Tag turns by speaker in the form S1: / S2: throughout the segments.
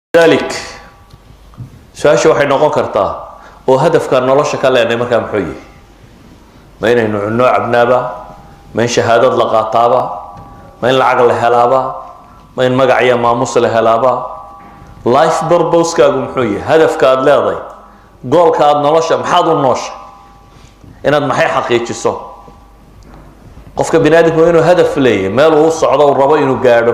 S1: dalik su-aasha waxay noqon kartaa oo hadafkaan nolosha ka leenay markaa muxuu yihi ma inaynu cunno cabnaaba ma in shahaadad la qaataaba ma in lacag la helaaba ma in magac iyo maamus la helaaba life burbouskaagu muxuu yihi hadafka aada leeday goolka aada nolosha maxaad u noosha inaad maxay xaqiijiso qofka bini aadamku waa inuu hadaf leeyahy meel uu socdo uu rabo inuu gaadho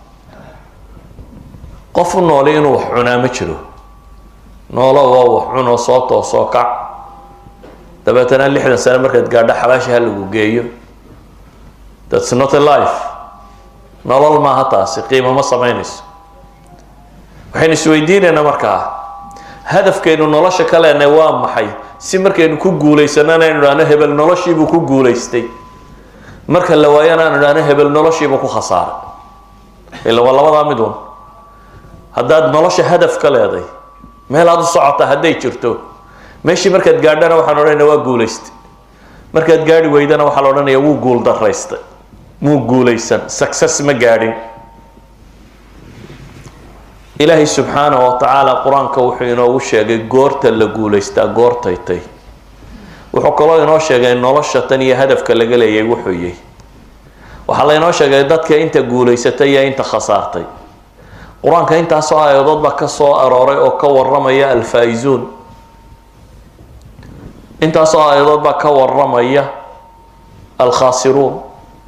S1: qof u nooli inuu wax cunaa ma jiro noolo waa wax cunoo soo toosoo kac dabeetana lixdan sane markaad gaadho xabaashi ha lagu geeyo thats not a life nolol maaha taasi qiimo ma samaynayso waxaynu isweydiinaynaa markaa hadafkaynu nolosha ka leenay waa maxay si markaynu ku guulaysanana aynu idhahno hebel noloshiibuu ku guulaystay marka la waayana aanu idhahno hebel noloshiibuu ku khasaaray ila waa labadaa mid un haddaad nolosha hadaf ka leeday meel aada u socota hadday jirto meeshii markaad gaadhana waxaan odhanaya waa guulaystay markaad gaadhi weydana waxaa la odhanaya wuu guul daraystay muu guulaysan success ma gaadhin ilaahay subxaanahu wa tacaala qur-aanka wuxuu inoogu sheegay goorta la guulaystaa goortaytay wuxuu kaloo inoo sheegay nolosha tan iyo hadafka laga leeyay wuxuu yihi waxaa laynoo sheegay dadka inta guulaysatay iyo inta khasaartay qur-aanka intaasoo aayadood baa ka soo arooray oo ka waramaya alfaa-izuun intaasoo aayadood baa ka waramaya alkhaasiruun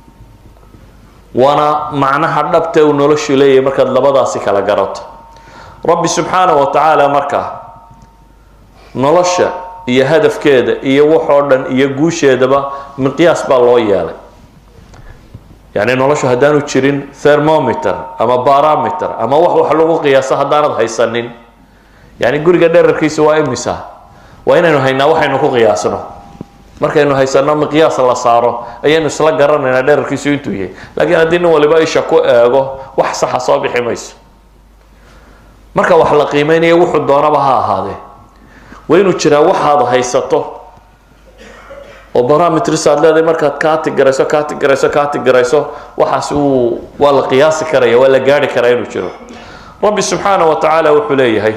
S1: waana macnaha dhabta uu noloshu leeyahay markaad labadaasi kala garato rabbi subxaana wa tacaala markaa nolosha iyo hadafkeeda iyo waxoo dhan iyo guusheedaba miqyaas baa loo yeelay yacni noloshu haddaanu jirin thermometer ama barometer ama wax wax lagu qiyaaso haddaanad haysanin yani guriga dherarkiisa waa imisa waa inaynu haynaa waxaynu ku qiyaasno markaynu haysano miqyaas la saaro ayaynu isla garanaynaa dherarkiisu intuu yahay laakiin haddii nin waliba isha ku eego wax saxa soo bixi mayso marka wax la qiimeynayo wuxuu doonaba ha ahaadee waa inuu jiraa waxaad haysato oo barometris aad leedahay markaad kaati garayso kaati garayso kaati garayso waxaas uu waa la qiyaasi karaya waa la gaari karaa inuu jiro rabbi subxaana wa tacaala wuxuu leeyahay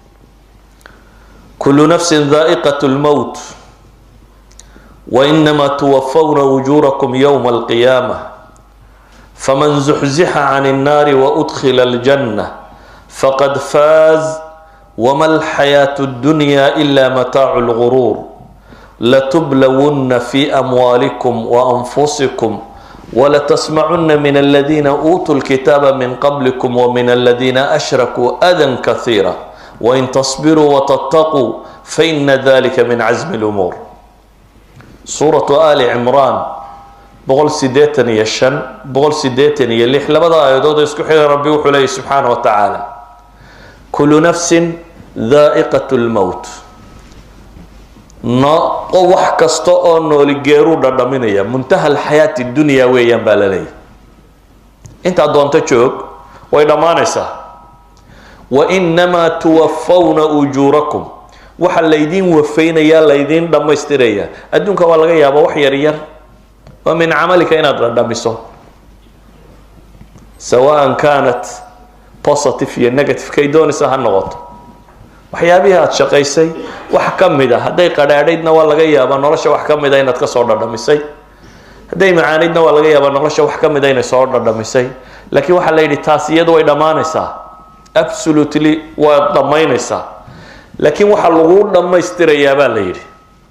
S1: kulu nafsin daa'iqat lmowt wainama tuwafawna ujurakum yowma alqiyaama faman zuxzixa can الnaari waudkhila اljanna faqad faaz wama alxayaatu اddunya ila mataacu اlguruur latublawunna fi amwaalikum waanfusikum walatasmacuna min aladiina uutuu lkitaaba min qablikum wamin aladiina ashrakuu adan kahiira wain tasbiruu watataquu faina dalika min casmi lumuur suuratu ali cimraan boqol sideetan iyo shan boqol sideetan iyo lix labada aayadood oo isku xiga rabbi wuxuu leeyahy subxaana wa tacaala kulu nafsin daa'iqat lmowt no wax kasta oo nooli geeruu dhadhaminaya muntaha alxayaati dunya weeyaan baa la leeyahy intaad doonto joog way dhammaanaysaa wainamaa tuwafawna ujuurakum waxa laydiin wafaynayaa laydiin dhammaystirayaa adduunka waa laga yaaba wax yar yar waa min camalika inaad dhadhamiso sawaan kanat positive iyo negative kay doonaysa ha noqoto waxyaabihii aada shaqaysay wax ka mid a hadday qadhaadhaydna waa laga yaabaa nolosha wax ka mid a inaad kasoo dhadhamisay hadday macaanaydna waa laga yaabaa nolosha wax ka mid a inay soo dhadhamisay laakiin waxaa la yidhi taas iyadu way dhammaanaysaa absolutely waad dhammaynaysaa laakiin waxaa lagu dhammaystirayaa baa la yidhi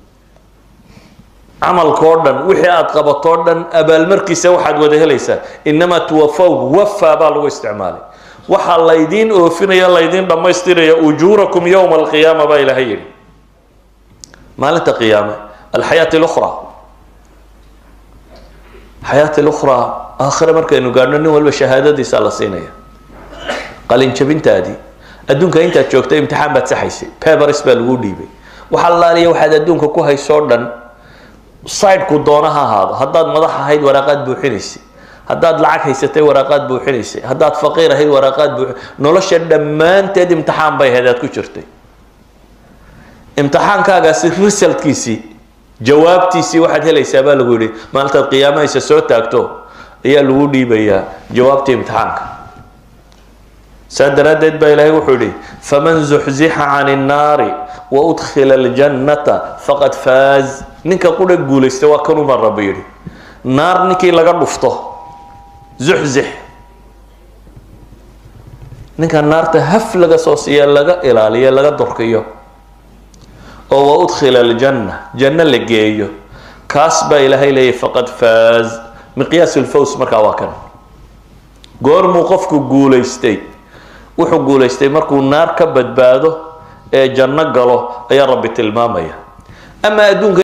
S1: camalkao dhan wixii aada qabatoo dhan abaalmarkiisa waxaad wada helaysaa inamaa tuwafawn wafa baa lagu isticmaalay waxaa laydiin oofinaya laydiin dhammaystiraya ujuurakum yowma alqiyaama baa ilaahay yidhi maalinta qiyaame alxayaati lukhra xayaati lukhraa aakhire markaynu gaadhno nin walba shahaadadiisa la siinaya qalinjabintaadii adduunka intaad joogtay imtixaan baad saxaysay pebers baa lagu dhiibay waxaa laaliya waxaad adduunka ku haysoo dhan sideku doona ha ahaado haddaad madax ahayd waraaqaad buuxinaysay haddaad lacag haysatay waraaqaad buuxinaysay haddaad faqiir ahayd waraaqaad buuxi nolosha dhammaanteed imtixaan bay ahayd aad ku jirtay imtixaankaagaasi resultkiisii jawaabtiisii waxaad helaysaa baa lagu yidhi maalintaad qiyaamahaysa soo taagto ayaa lagu dhiibayaa jawaabtii imtixaanka saa daraaddeed baa ilaahay wuxuu yihi faman zuxzixa can innaari wa udkhila aljannata faqad faaz ninka qudha guulaysta waa kanuu baa rabbi yidhi naar ninkii laga dhufto zuxzix ninka naarta haf laga soo siiya laga ilaaliyo laga durkiyo oo wa udkhila aljanna janno la geeyo kaas baa ilaahay leeyahy faqad faaz miqyaas lfaws markaa waa kan goormuu qofku guulaystay wuxuu guulaystay markuu naar ka badbaado ee janno galo ayaa rabbi tilmaamaya ama adduunka